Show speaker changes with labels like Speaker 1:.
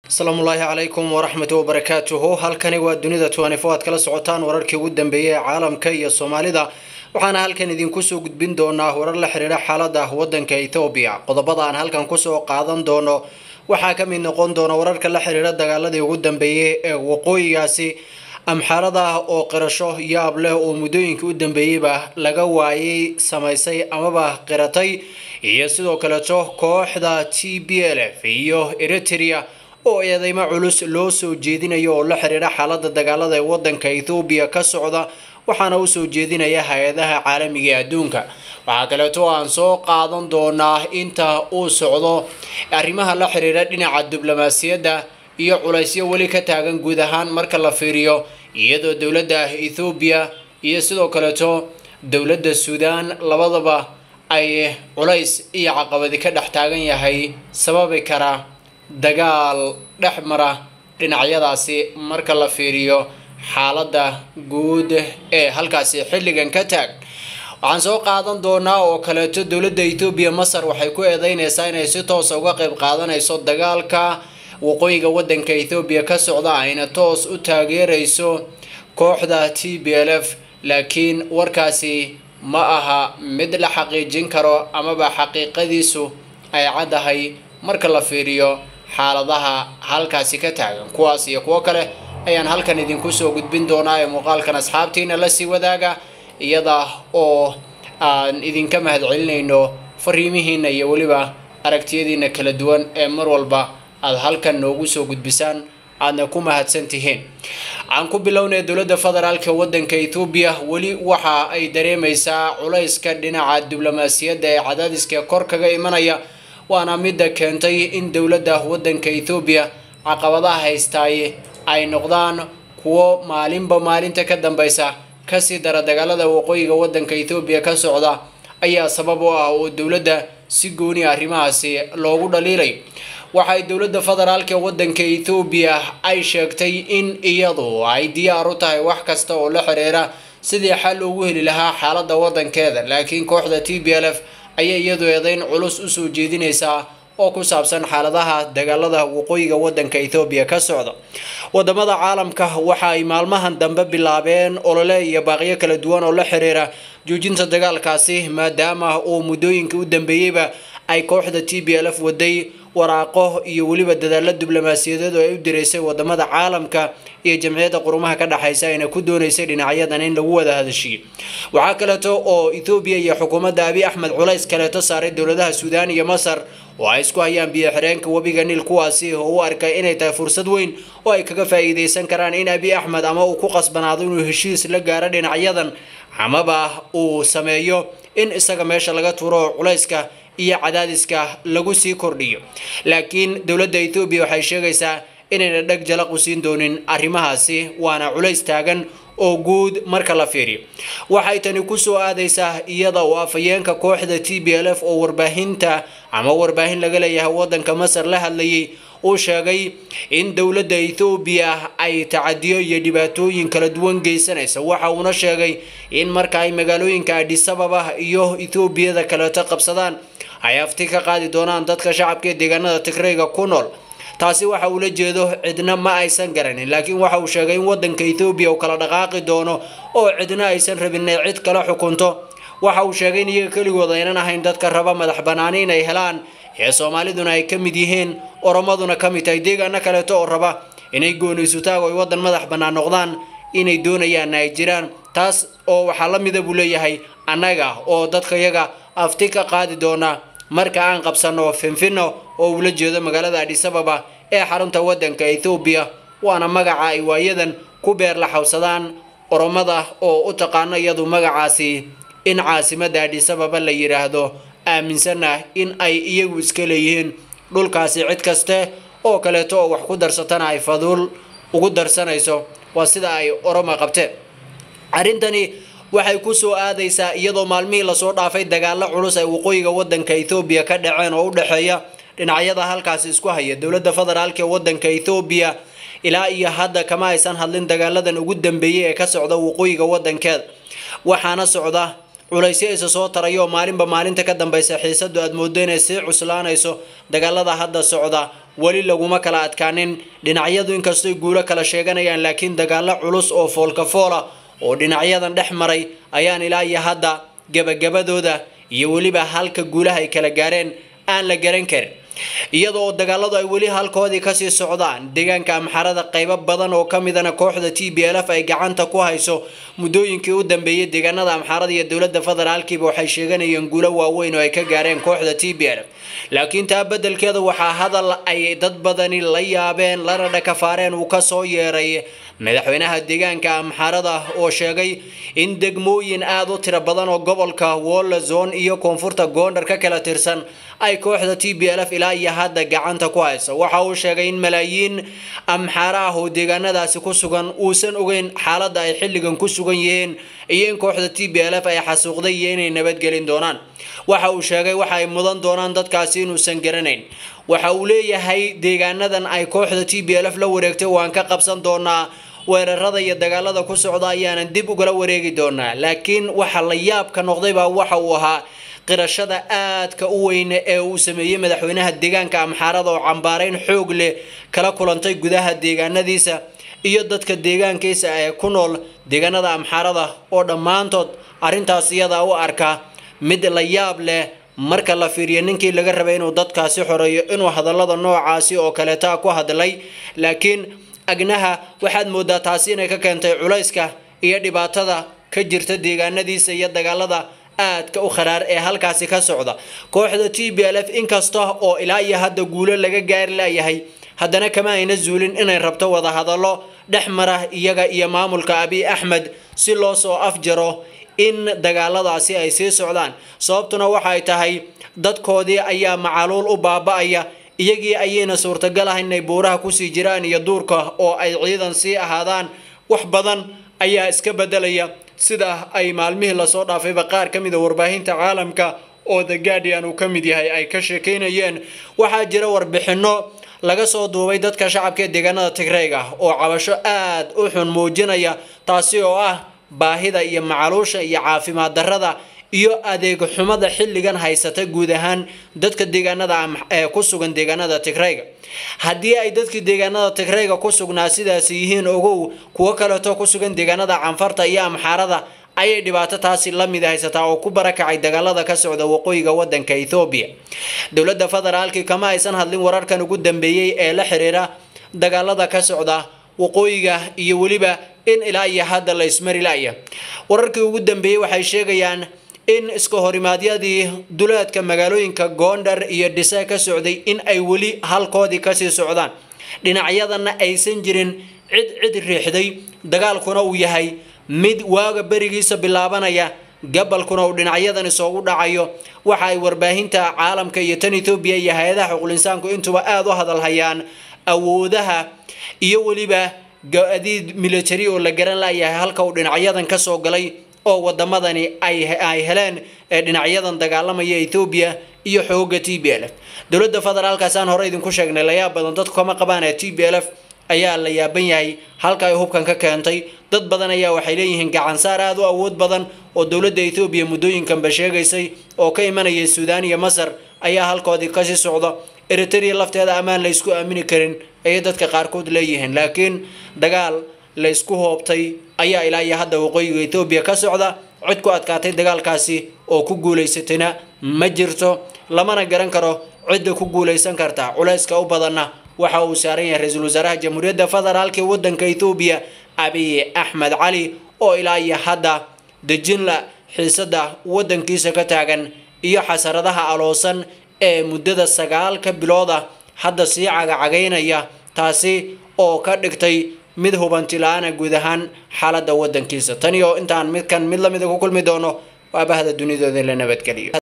Speaker 1: asalaamu ullaahi calaykum waraxmatu wabarakaatuhu halkani waa dunida twanifo aad kala socotaan wararkii ugu dambeeyey ee caalamka iyo soomaalida waxaana halkan idinku soo gudbin doonaa warar la xidhiidha xaalada wadanka ethoobiya qodobada aan halkan kusoo qaadan doono waxaa ka mid noqon doona wararka la xidhiidha dagaaladii ugu dambeeyey ee waqooyigaasi amxaarada oo qirasho yaab leh oo muddooyinkii u dambeeyeyba laga waayay samaysay amaba qiratay iyo sidoo kaleeto kooxda t b l f iyo eritrea oo eedeymo culus loo soo jeedinayo oo la xidhiidha xaalada dagaalada ee wadanka ethoobiya ka socda waxaana usoo jeedinaya hay-adaha caalamiga ee adduunka waxaa kaleeto aan soo qaadan doonaa inta uu socdo arrimaha la xidhiidha dhinaca diblomaasiyadda iyo culaysyo weli ka taagan guud ahaan marka la fiiriyo iyadoo dowladda ethoobiya iyo sidoo kaleeto dowladda suudaan labadaba ay culays iyo caqabadi ka dhex taagan yahay sababi kara dagaal dhex mara dhinacyadaasi marka la fiiriyo xaaladda guud ee halkaasi xilligan ka taag waxaan soo qaadan doonaa oo kaleeto dowladda ethoobiya masar waxay ku eedeyneysaa inay si toosa uga qayb qaadanayso dagaalka waqooyiga wadanka ethoobiya ka socda ayna toos u taageerayso kooxda t b l f laakiin warkaasi ma aha mid la xaqiijin karo amaba xaqiiqadiisu ay caddahay marka la fiiriyo xaaladaha halkaasi ka taagan kuwaas iyo kuwo kale ayaan halkan idinku soo gudbin doonaa ee muuqaalkan asxaabtiina lasii wadaaga iyada oo aan idinka mahadcelinayno fariimihiina iyo weliba aragtiyadiina kala duwan ee mar walba aada halkan noogu soo gudbisaan aadna ku mahadsan tihiin aan ku bilownay dowladda federaalka wadanka ethoobiya weli waxa ay dareemaysaa culayska dhinaca diblomaasiyadda ee cadaadiska kor kaga imanaya waana midda keentay in dowladda wadanka ethoobiya caqabadaha haystaay ay noqdaan kuwo maalinba maalinta ka dambeysa kasii dara dagaalada waqooyiga wadanka ethoobiya ka socda ayaa sabab u ah oo dowladda si gooni arrimahaasi loogu dhaliilay waxay dowladda federaalka wadanka ethoobiya ay sheegtay in iyadu ay diyaar u tahay wax kasta oo la xiriira sidii xal loogu heli lahaa xaalada wadankeeda laakiin kooxda t b l f ayay iyadu eedeyn culus usoo jeedinaysaa oo ku saabsan xaaladaha dagaalada waqooyiga wadanka ethoobiya ka socda wadamada caalamka waxa ay maalmahan dambe bilaabeen olole iyo baaqyo kala duwan oo la xiriira joojinta dagaalkaasi maadaama uu muddooyinkii u dambeeyeyba ay kooxda t b l f waday waraaqo iyo weliba dadaalo diblomaasiyadeed oo ay u direysay wadamada caalamka iyo jamciyadda qurumaha ka dhexaysa ayna ku dooneysay dhinacyadan in lagu wada hadashiyo waxaa kaleeto oo ethoobiya iyo xukuumadda abi axmed culays kaleeto saaray dowladaha suudaan iyo masar oo ay isku hayaan biyo xireenka webiga niil kuwaasi oo u arkay inay tahay fursad weyn oo ay kaga faa'iideysan karaan in abi axmed ama uu ku qasbanaado inuu heshiis la gaaro dhinacyadan amaba uu sameeyo in isaga meesha laga turo culayska iyo cadaadiska lagu sii kordhiyo laakiin dowladda ethoobiya waxay sheegaysaa inayna dheg jalaq u siin doonin arrimahaasi waana culays taagan oo guud marka la fiiriyo waxay tani kusoo aadaysaa iyada oo afhayeenka kooxda t b l f oo warbaahinta ama warbaahin laga leeyahay wadanka masar la hadlayay uu sheegay in dowladda ethoobiya ay tacadiyo iyo dhibaatooyin kala duwan geysanaysa waxa uuna sheegay in marka ay magaalooyinka adhisababa iyo ethoobiyada kaleeto qabsadaan ay afti ka qaadi doonaan dadka shacabka ee deegaanada tigrayga ku nool taasi waxa uu la jeedo cidna ma aysan garanin laakiin waxa uu sheegay in wadanka ethoobiya uu kala dhaqaaqi doono oo cidna aysan rabin inay cid kala xukunto waxa uu sheegay in iyaga keligood aynan ahayn dadka raba madax banaani inay helaan ee soomaaliduna ay ka mid yihiin oromaduna ka mid tahay deegaano kaleeto oo raba inay gooniysutaag oo ay wadan madax bannaan noqdaan inay doonayaan ay jiraan taas oo waxaa la mida buu leeyahay annaga oo dadka yaga afti ka qaadi doona marka aan qabsano finfino oo ula jeedo magaalada adhisababa ee xarunta wadanka ethoobiya waana magaca ay waayadan ku beerlaxawsadaan oromada oo u taqaano iyadu magacaasi in caasimadda adhisababa la yidhaahdo aaminsanah in ay iyagu iska leeyihiin dhulkaasi cid kaste oo kaleeto oo wax ku darsatana ay faduul ugu darsanayso waa sida ay oroma qabteen arrintani waxay kusoo aadaysaa iyadoo maalmihii lasoo dhaafay dagaalo culus ay waqooyiga wadanka ethoobiya ka dhaceen oo u dhexeeya dhinacyada halkaasi isku haya dowladda federaalka ee wadanka ethoobiya ilaa iyo hadda kama aysan hadlin dagaaladan ugu dambeeyey ee ka socda waqooyiga wadankeeda waxaana socda culaysyo isa soo tarayo oo maalinba maalinta ka dambeysa xiisadu aad moodo inay sii cuslaanayso dagaalada hadda socda weli laguma kala adkaanin dhinacyadu inkastoy guulo kala sheeganayaan laakiin dagaalo culus oo foolka foola oo dhinacyadan dhex maray ayaan ilaa iyo hadda gabagabadooda iyo weliba halka guulaha ay kala gaareen aan la garan karin iyada oo dagaaladu ay weli halkoodii kasii socdaan deegaanka amxarada qaybo badan oo ka midana kooxda t b l f ay gacanta ku hayso muddooyinkii u dambeeyay deegaanada amxarada iyo dowladda federaalkiiba waxay sheeganayeen guulo waaweyn oo ay ka gaareen kooxda t b l f laakiin taa beddelkeeda waxaa hadal ay dad badani la yaabeen lana dhakafaareen uu kasoo yeeray madaxweynaha deegaanka amxarada oo sheegay in degmooyin aada u tiro badan oo gobolka wolla zone iyo koonfurta goondar ka kala tirsan ay kooxda t b l f ilaa iyo hadda gacanta ku hayso waxa uu sheegay in malaayiin amxaara ah oo deegaanadaasi ku sugan uusan ogeyn xaaladda ay xilligan ku sugan yihiin iyo in kooxda t b l f ay xasuuqday iyo inay nabadgelin doonaan waxa uu sheegay waxa ay mudan doonaan dadkaasi inuusan garanayn waxa uu leeyahay deegaanadan ay kooxda t b l f la wareegtay waan ka qabsan doonaa weerarada iyo dagaalada ku socda ayaanan dib ugala wareegi doonaa laakiin waxa la yaabka noqdaybaa waxa uu ahaa qirashada aadka u weyne ee uu sameeyey madaxweynaha deegaanka amxaarada oo cambaarayn xoog leh kala kulantay gudaha deegaanadiisa iyo dadka deegaankiisa ee ku nool deegaanada amxaarada oo dhammaantood arrintaas iyada u arka mid la yaab leh marka la fiiriyo ninkii laga rabay inuu dadkaasi xoreeyo inuu hadallada noocaasi oo kaleeta ku hadlay laakiin agnaha waxaad moodaa taasi inay ka keentay culayska iyo dhibaatada ka jirta deegaanadiisa iyo dagaalada aadka u kharaar ee halkaasi ka socda kooxda t b l f inkasta oo ilaa iyo hadda guulo laga gaari layahay haddana kama ayna zuulin inay rabto wadahadallo dhex mara iyaga iyo maamulka abiy axmed si loo soo afjaro in dagaaladaasi ay sii socdaan sababtuna waxay tahay dadkoodii ayaa macaluul u baaba-aya iyagii ayayna suurtagal ah inay buuraha kusii jiraan iyo duurka oo ay ciidan sii ahaadaan wax badan ayaa iska bedelaya sida ay maalmihii lasoo dhaafayba qaar ka mida warbaahinta caalamka oo the guardian uu ka mid yahay ay ka sheekeynayeen waxaa jira warbixino laga soo duubay dadka shacabka ee deegaanada tigreyga oo cabasho aada u xun muujinaya taasi oo ah baahida iyo macaluusha iyo caafimaad darrada iyo adeeg xumada xilligan haysata guud ahaan dadka deegaanada ee ku sugan deegaanada tigreyga haddii ay dadkii deegaanada tigreyga ku sugnaa sidaasi yihiin ogow kuwo kaleeto ku sugan deegaanada canfarta iyo amxaarada ayay dhibaato taasi la mid haysataa oo ku barakacay dagaalada ka socda waqooyiga wadanka ethoobiya dowladda federaalki kama aysan hadlin wararkan ugu dambeeyey ee la xiriira dagaalada ka socda waqooyiga iyo weliba in ilaa iyo hadda la ismari laya wararkii ugu dambeeyey waxay sheegayaan in iska horimaadyadii duleedka magaalooyinka goondar iyo dhise ka socday in ay weli halkoodii kasii socdaan dhinacyadana aysan jirin cid cid riixday dagaalkuna uu yahay mid waaga berigiisa bilaabanaya gabalkuna uu dhinacyadan isoogu dhacayo waxa ay warbaahinta caalamka iyo tan ethoobiya iyo hay-adaha xuqulinsaanku intuba aada u hadalhayaan awoodaha iyo weliba ga-adiid military oo la garan layahay halka uu dhinacyadan kasoo galay oo wadamadani ay heleen ee dhinacyadan dagaalamaya ethoobiya iyo xooga t b l f dowladda federaalkaasaan hore idinku sheegnay layaab badan dadku kama qabaan ee t b l f ayaa la yaaban yahay halka ay hubkan ka keentay dad badan ayaa waxay leeyihiin gacansaar aada u awood badan oo dowladda ethoobiya muddooyinkanba sheegaysay oo ka imanayay suudaan iyo masar ayaa halkoodii kasii socda eritrea lafteeda ammaan la ysku aamini karin ayay dadka qaarkood leeyihiin laakiin dagaal la ysku hoobtay ayaa ilaa iyo hadda waqooyiga ethoobiya ka socda cid ku adkaatay dagaalkaasi oo ku guulaysatayna ma jirto lamana garan karo cidda ku guulaysan karta culayska u badanna waxa uu saaran yahay ra-iisul wasaaraha jamhuuriyadda federaalk ee wadanka ethoobiya abiy axmed cali oo ilaa iyo hadda dejinla xiisada wadankiisa ka taagan iyo xasaradaha aloosan ee muddada sagaalka bilooda hadda sii cagacagaynaya taasi oo ka dhigtay mid hubanti la-aana guud ahaan xaaladda wadankiisa tani oo intaan midkan mid lamida ku kulmi doono waa bahda dunidooda la nabadgeliyo